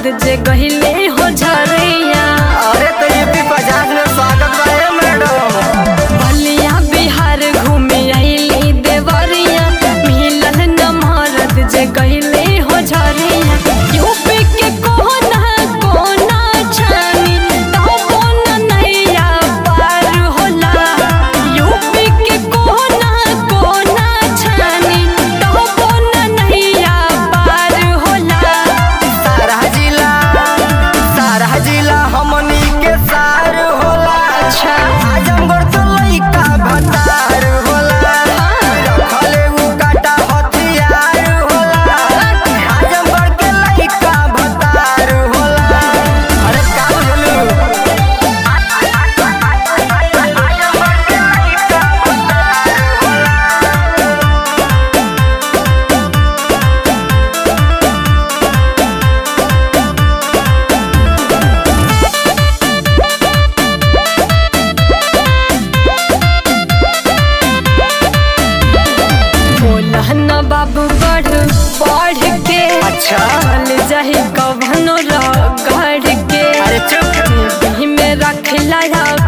जे गहिले हो झरिया अरे तो यूपी पचास में स्वागत बा ए मैडम बलिया बिहार घूमे आइली देवरिया मिलल न मरद जे गहिले हो झरिया यूपी के कोना कोना छानी तबो न नैया पार होला यूपी के कोना कोना छानी तबो न नैया पार होला सारा जिला सारा जिला हमनी के सार होला अच्छा। आजमगढ़ तो लइका भतार होला रखले उ काटा हथियार होला आजमगढ़ के लइका भतार होला अरे का बोलू आजमगढ़ के लइका भतार होला बोला न बाबू बढ़ बढ़ के अच्छा। चल जाही कभनो रगड़ के अरे चुप में रखला